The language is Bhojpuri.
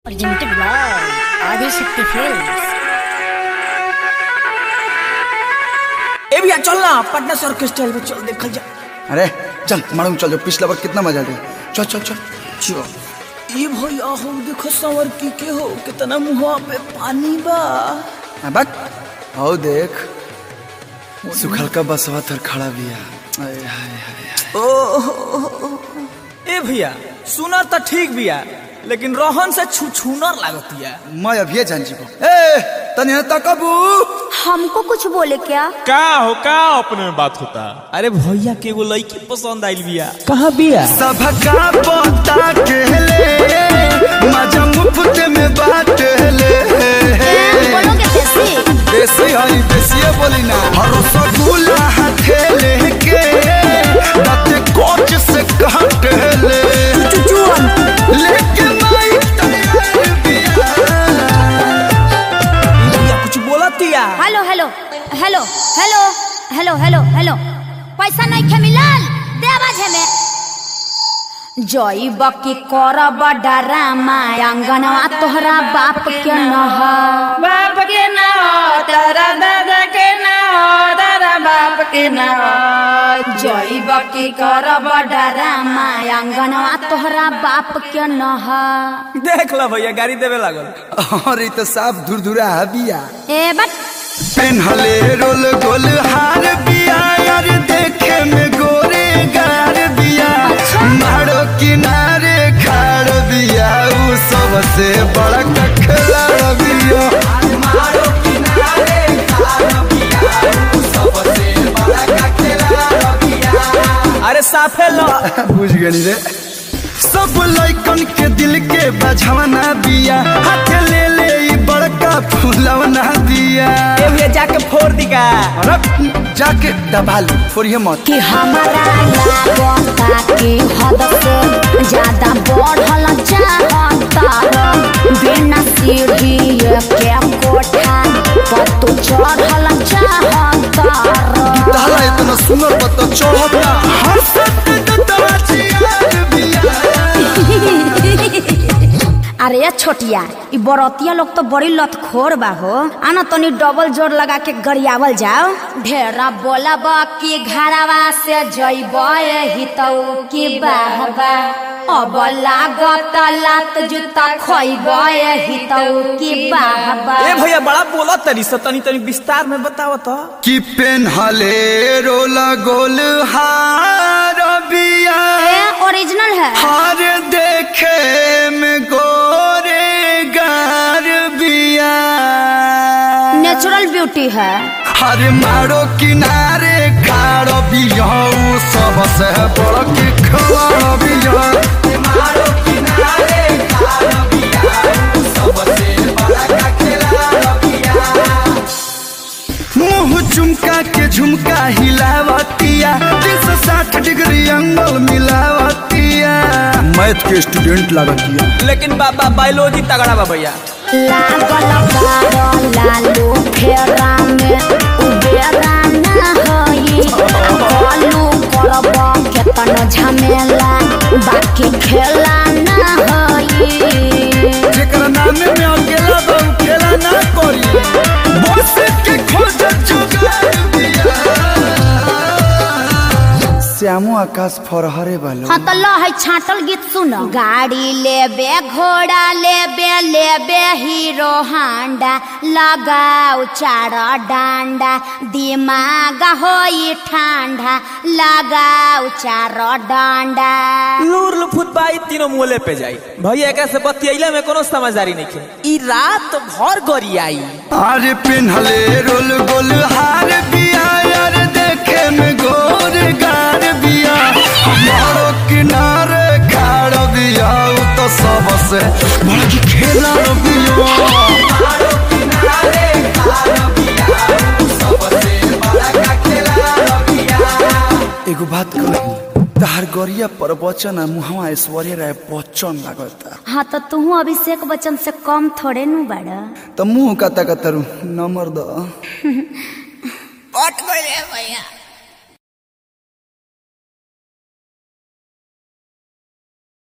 Presented by Adishakti Films. ए भैया चल ना पटना से ऑर्केस्ट्रा में चल देखल जा अरे चल मालूम चल जो पिछला बार कितना मजा लिया चल चल चल चल ये भैया हो देखो संवर की के हो कितना मुंह पे पानी बा हाँ, बक आओ देख सुखल का बसवा थर खड़ा बिया आय, हाय, हाय, हाय। ओ ए भैया सुना तो ठीक बिया लेकिन रोहन से छू छूनर लागतिया मैं अभी जान जीबो ए तने तकबू हमको कुछ बोले क्या का हो का अपने में बात होता अरे भैया के एगो लड़की पसंद आइल बिया कहाँ बिया सबका पता के ले मजा मुफ्त में बात ले बोलोगे कैसे देसी हरी देसी बोली ना हर रसगुल्ला हाथे लेके दाते कोच से काट ले लेके माई तैयार बिया भैया कुछ बोलतिया hello hello hello hello hello hello hello पैसा नहीं खे मिलल दे आवाज है में जई बकी करब डरामा अंगनवा तोहरा बाप के नह बाप के ना हो तारा दादा के ना हो तारा बाप के ना हो जई बकी करब डरामा अंगनवा तोहरा बाप के नह देख ला भैया गाड़ी देवे लागल और ये तो साफ धुरधुरा बिया ए बट पेन्हले रोल गोल हार बिया यार देखे में गोरे गार बिया मारो किनारे खाड़ बिया उ सबसे बड़ा कखला बिया मारो किनारे खाड़ बिया उ सबसे बड़ा कखला बिया अरे साफे लो बुझ गनी रे सब लइकन के दिल के बझवना बिया हाथ ले ले ई बड़का फूलवना दिया ए भैया जाके फोड़ दी का अरे जाके दबा ली फोड़िए मत कि हमारा लागता कि हद से ज्यादा बढ़ल चाहता बिना सीढ़ी के कोठा पर तू चढ़ल चाहता ताला इतना सुंदर पता चढ़ता हंसत दतवा चियार बिया अरे ये छोटिया ई बरतिया लोग तो बड़ी लतखोर बा हो आना तनी डबल जोर लगा के गरियावल जाओ ढेरा बोलब कि घरवा से जइब हितऊ की बाहबा अब लागत लात जूता खइब हितऊ की बाहबा ए भैया बड़ा बोला तरी से तनी तनी विस्तार में बताओ तो कि पेन्हले रोला गोल हार बिया ए ओरिजिनल है हार देखे में गोरे गार बिया नेचुरल ब्यूटी है हर मारो किनारे खाड़ो बिया उ सबसे बड़ा के खवाड़ो बिया मारो किनारे खाड़ो बिया उ सबसे बड़ा का खिलाड़ो बिया मुंह चुमका के झुमका हिलावतिया तीन सौ साठ डिग्री एंगल मिलावतिया मैथ के स्टूडेंट लागतिया लेकिन बाबा बायोलॉजी तगड़ा बा भैया लागल बारो लालू फेरा में उबेरा ना होई कलू करब केतन झमेला बाकी खेला ना होई जेकर नामे में अकेला बहु खेला ना करी बस के खोज जुगाड़ दिया श्यामो आकाश फरहरे बालो हाँ तो लो है छाटल गीत सुनो गाड़ी लेबे घोड़ा लेबे लेबे हीरो हांडा लगाओ चार डांडा दिमाग होई ठंडा लगाओ चार डांडा लूर लुफुत बाई तीनों मुहले पे जाई भैया एकरा से बतियैला में कोनो समझदारी नहीं खे ई रात भर गरी आई अरे पिन्हले रोल गोल हार बिया यार देखे में गोर गार बिया हमारो किनारे खाड़ बिया उ तो सबसे बड़ा की खेला बिया हमारो किनारे खाड़ बिया उ सबसे बड़ा का खेला बिया एगो बात कही तहार गरिया पर बचन आ मुहवा ऐश्वर्य राय बच्चन लागता हाँ तो तू अभिषेक बच्चन से कम थोड़े नु बड़ा त मुंह कता कतरू नंबर द पट गइले भैया